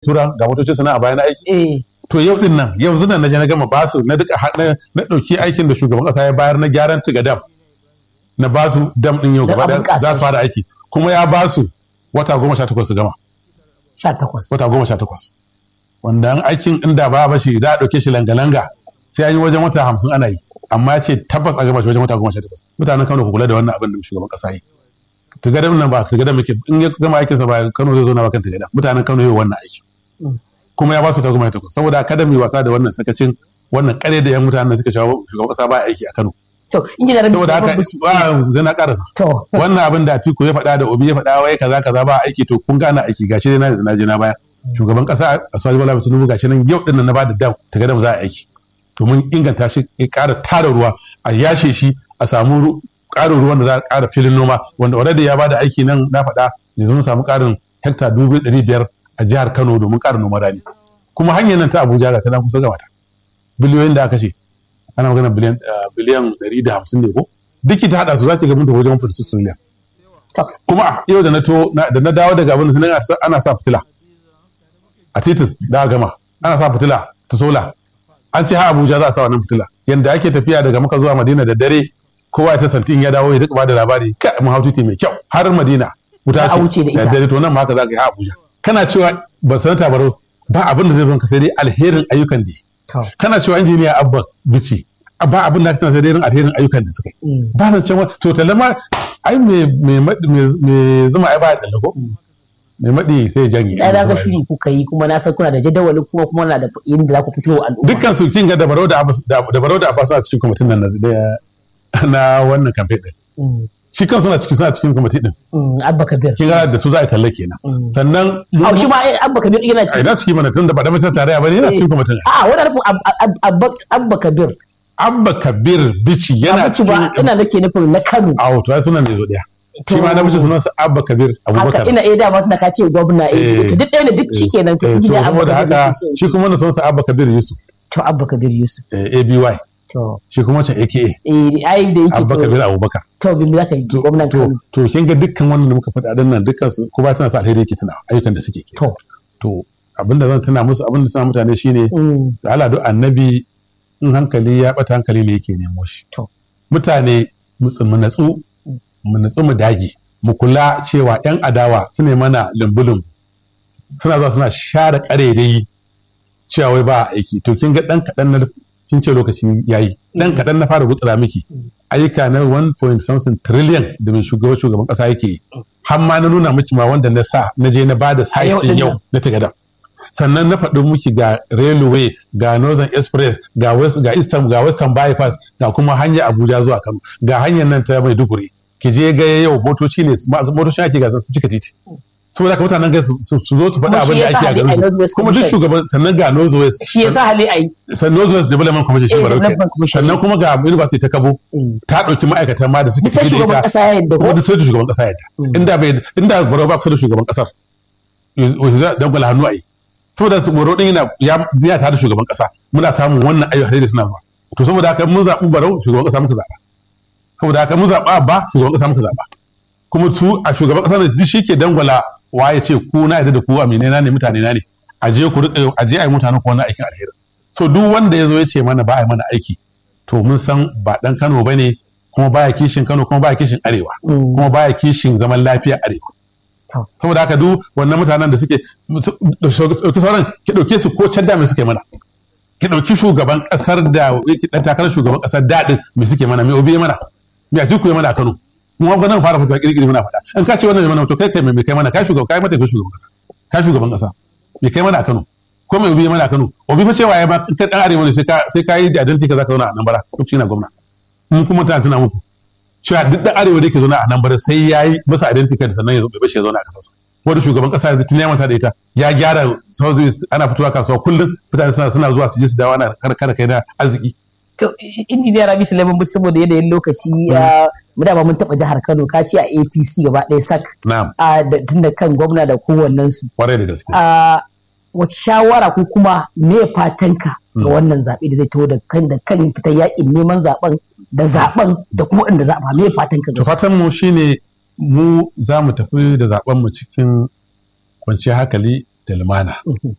tura ga motocin sana a bayan aiki eh to yau din nan yau zunan na je na gama basu na duka ha- na na dauki aikin da shugaban kasa ya bayar na gyaran tuga dam na basu dam din yau Don gaba abin da za su fara aiki kuma ya basu wata goma sha takwas su gama 18 wata goma sha takwas wanda an aikin inda ba ba shi za a ɗauke shi langa-langa sai an yi wajen wata hamsin ana yi amma ya ce tabbas a gama shi wajen wata goma sha takwas mutanen kano ku kula da wannan abin da shugaban ƙasa yi tugadam nan ba tugadam muke in ya gama aikinsa ba kano zai zo na bakan tugadam mutanen kano yi wannan aiki kuma ya ba su ta goma sha takwas saboda kada mu yi wasa da wannan sakacin wannan kare da yan mutanen da suka shawo shugaban ƙasa ba aiki a kano to injiniya rabi saboda haka Sulaiman Bichi. ba zai na karasa to wannan abin da Atiku ya faɗa da Obi ya faɗa wai kaza kaza ba aiki to kun gane aiki gashi dai na yanzu na je na baya shugaban kasa Asuwaji Bola Tinubu gashi nan yau din nan na bada dam ta gadam za a aiki to mun inganta shi ya ƙara tara ruwa a yashe shi a samu ru- ƙarin ruwan da za a ƙara filin noma wanda already ya bada aiki nan na faɗa yanzu mun samu ƙarin hekta dubu ɗari biyar a jihar Kano domin ƙarin noman rani kuma hanyar nan ta Abuja ga ta nan kusa gama ta biliyoyin da aka ce ana magana biliyan ah, biliyan ɗari da hamsin ne ko duk ta haɗa su za ki ga mun tafi wajen 1.6 miliyan to kuma yau da na to na- da na dawo daga abin da ana sa- ana sa fitila a titin da aka gama ana sa fitila ta sola an ce ha Abuja za a sa wannan fitila yanda ake tafiya daga maka zuwa Madina da dare kowa ya ta santi in ya dawo ya duka ba da labari kai mun hau titi mai kyau har Madina wuta Za a wuce da ce da ita. dare to nan ma haka za ka yi ha Abuja kana cewa ba sanata baro ba abin da zai zo ka sai dai alherin ayyukan da yi. to kana cewa injiniya abba bici ba abin da kana sai dai irin alherin ayyukan da suka yi ba zan cewa to talle ma ai me me me me zuma ai ba ya talle ko me madi sai ya janye ya daga shiri kuka yi kuma na san kuna da jadawalin kuma kuma na da yin da za ku fito wa al'umma dukkan su kin ga da barau da Abbas- da da barau da abbas a cikin kwamitin nan na na wannan campaign din Mm, shi kan suna cikin suna cikin kwamitin din mm, abba kabir kin ga da su za a yi talle kenan sannan mu- a shi ma eh, abba kabir yana ai ci na cikin mana tun da ba da mutum tarayya ba ne yana cikin kwamitin a wani nufin ab- ab- abba abba kabir abba kabir bici yana yana ci ba cikin ina nake nufin na kano a to ai sunan ne zo daya shi ma na mace sunansa abba kabir abubakar haka ina iya dama tunda ka ce gwamna eh Eh, to duk ɗaya ne duk shikenan to Eh, to injiniya abba saboda kabir haka yake so ya shi ce. kuma na sonsa abba kabir yusuf to abba kabir yusuf eh, aby to shi kuma wancan aka eh ai da yake abba to kabir abubakar to bin za ka yi to gwamnan to kano to kin ga dukkan wannan da muka faɗa din nan dukkan su kuma tana sa alheri yake tuna ayyukan da suke ke to to abinda zan tuna musu abinda tuna mutane shine mm, da Allah duk annabi in hankali ya bata hankali ne yake nemo shi To. mutane mu tsi- mu natsu mu natsu mu dage mu kula cewa yan adawa su ne mana lumbulum suna zuwa suna share karerai cewa wai ba a aiki to kin ga dan kaɗan na kin ce lokacin yayi dan kaɗan na fara gutsura miki ayyuka na 1. something trillion da mai shugaban shugaban ƙasa yake yi har ma na nuna miki ma wanda na sa na je na bada site yau din din yau nan. na tagada sannan na faɗi miki ga railway ga northern express ga west ga eastern ga western bypass ga kuma hanyar abuja zuwa kano ga hanyar nan ta maiduguri ki je ga yau motoci ne motoci ake gasar su cika titi saboda haka mutanen ga su su zo su faɗi Kuma shi abin da yasa ake a hali a garin North su West kuma duk Commission. shugaban sannan ga north west shi yasa hali ai sannan north west development commission shi Eh, barau Development Commission. sannan kuma ga university ta kabo Mm. ta ɗauki ma'aikatan ma da suke bisa tafi da shugaban ita kasa ya yadda kuma ko duk sai da shugaban kasa yadda inda bai inda baro ba kusa da shugaban kasar yanzu za dangwala hannu a yi saboda su baro din yana ya ya tare da shugaban kasa muna samun wannan ayyuka da suna zuwa to saboda haka mun zaɓi barau shugaban kasa muka zaɓa saboda haka mun zaɓa ba shugaban kasa muka zaɓa kuma su a shugaban kasa ne duk shi ke dangwala waye ce ku na yadda da ku amine na ne mutane na ne a je ku riƙa a je a yi mutanen ku wannan aikin alheri so duk wanda ya zo ya ce mana ba a yi mana aiki to mun san ba dan Kano bane kuma baya kishin Kano kuma baya kishin Arewa kuma baya kishin zaman lafiya Arewa To. saboda haka duk wannan mutanen da suke ɗauki sauran ki ɗauke su ko can da me suke mana ki ɗauki shugaban ƙasar da ki ɗan takarar shugaban ƙasar daɗin me suke mana me obi ya mana me a jiku ya mana a Kano mu ga nan fara fitowa kirkiri muna faɗa in ka ce wannan ya mana to kai kai me kai mana kai shugaban kai mata kai shugaban ƙasa kai shugaban ƙasa me kai mana a Kano ko mai obi ya mana a Kano obi fa cewa ya ba kai dan arewa ne sai ka sai ka yi da identity ka zaka zauna a nan bara lokaci na gwamna mun kuma tana tuna muku cewa duk dan arewa da yake zauna a nan bara sai ya yi masa identity card sannan ya zo bai bashi ya zauna a kasarsa wanda shugaban kasa yanzu tun ya manta da ita ya gyara south ana fitowa kasuwa kullum mutane suna suna zuwa su je su dawo ana kar kai na arziki to injiniya rabi suleiman buci saboda yanayin lokaci ya mu dama mun taɓa jihar kano ka ce a apc gaba ɗaya sak na'am a da- tun da kan gwamna da kowannen su kwarai da gaske a wace shawara ko kuma me fatanka ga wannan zaɓe da zai taho da kan da kan fitar yakin neman zaɓen da zaɓen da kuma waɗanda zaɓa me fatanka to ga su fatan mu shine mu za mu tafi da zaben mu cikin kwanciyar hankali da lumana